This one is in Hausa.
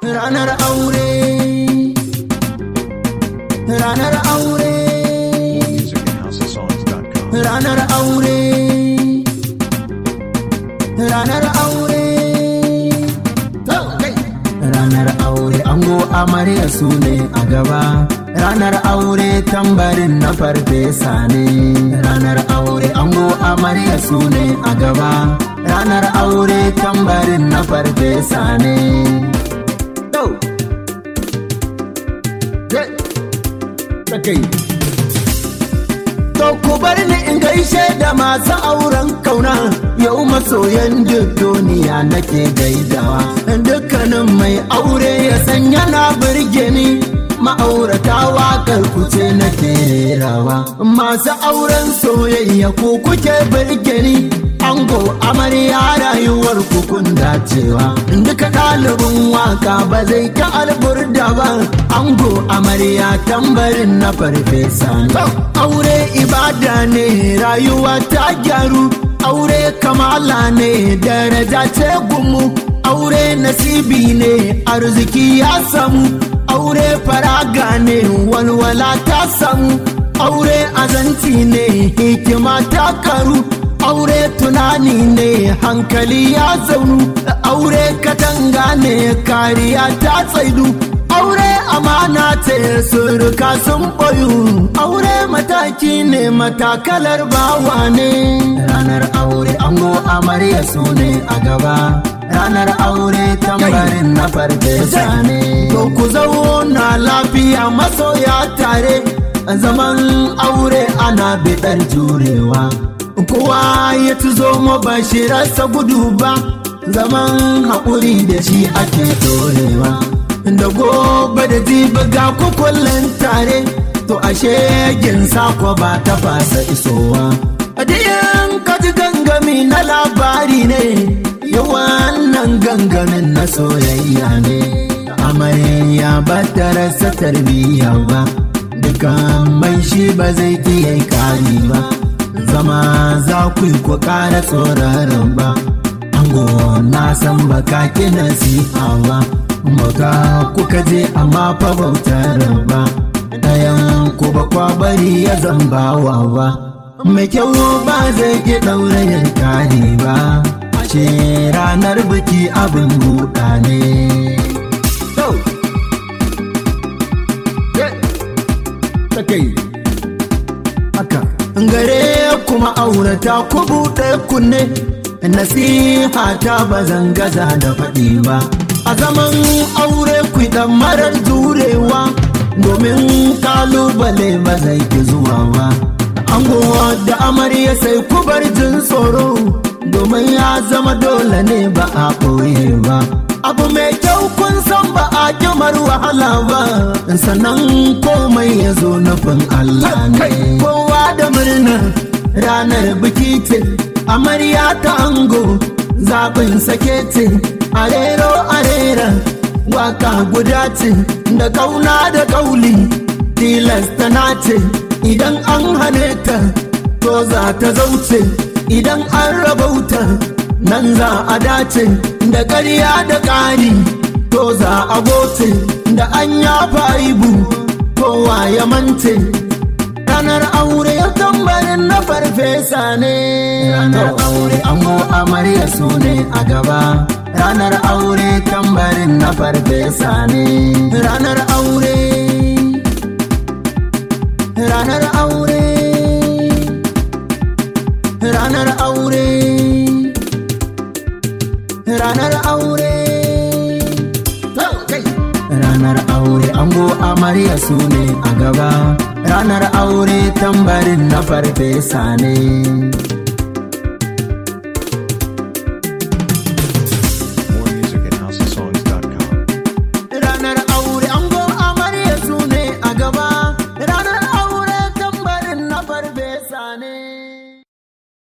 ranar aure ranar aure musicandhousesongs.com. ranar aure ranar aure ranar aure ango amarya su ne a gaba ranar aure tambarin na farfesa ne ranar aure ango amarya su ne a gaba ranar aure tambarin na farfesa ne Yo! Yeah! Okay. To ku bar ni in gaishe da masu auren kauna yau masoyan duk duniya nake gaidawa dukkanin mai aure ya san yana birge ni ma'aurata waƙar kuce nake rawa masu auren soyayya ku kuke birge ni ango amarya rayuwar kun dacewa duka ɗalibin waka ba zai ta alburda ba ango amarya tambarin na farfesa ne aure ibada ne rayuwa ta gyaru aure kamala ne daraja ce gumu aure nasibi ne arziki ya samu aure faraga ne walwala ta samu aure azanci ne hikima ta karu aure tunani ne hankali ya zaunu aure katanga ne kariya ta tsaidu aure amana ce suruka sun boyu aure mataki ne matakalar bawa ne ranar aure ango amarya su ne a gaba ranar aure tambarin na farfesa ne to ku zauna lafiya masoya tare zaman aure ana biɗar jurewa kowa ya ci zo ba shi rasa gudu ba zaman haƙuri da shi ake dorewa da gobe da jibi ga kukullin tare to ashe gin sako ba ta fasa isowa adiyan kaji gangami na labari ne yawan gangamin na soyayya ne amarya ba ta rasa tarbiyya ba dukan mai shi ba zai iya kari ba zama za ku yi ku ƙara tsoraron ba ango na san baka ki nasiha ba bauta kuka je amma fa bautar ba ɗayan ku ba kwa bari ya zambawa ba mai kyau ba zai ki ɗaurayin kari ba ce ranar biki abin buɗa ne haka gare kuma aurata ku buɗe kunne nasiha ta ba zan gaza da faɗi ba a zaman aure ku dan marar jurewa domin kalubale ba zai ki zuwa ba angowa da amarya sai ku bar jin tsoro domin ya zama dole ne ba a ɓoye ba abu mai kyau kun san ba a kimar wahala ba sannan komai ya zo nufin Allah ne kowa da murna ranar biki ce amarya ta ango zaɓin sake ce arero arera waka guda ce da kauna da kauli tilasta na ce idan an hane ta to za ta zauce idan an rabauta nan za a dace da ƙarya da ƙari to za a goce da an yafa ibu kowa ya mance ranar aure ya tambarin na farfesa ne ranar aure ango amarya su ne a gaba ranar aure tambarin na farfesa ne ranar aure ranar aure ranar aure ranar aure ranar aure ango amarya su ne a gaba ranar aure tambarin na farfesa ne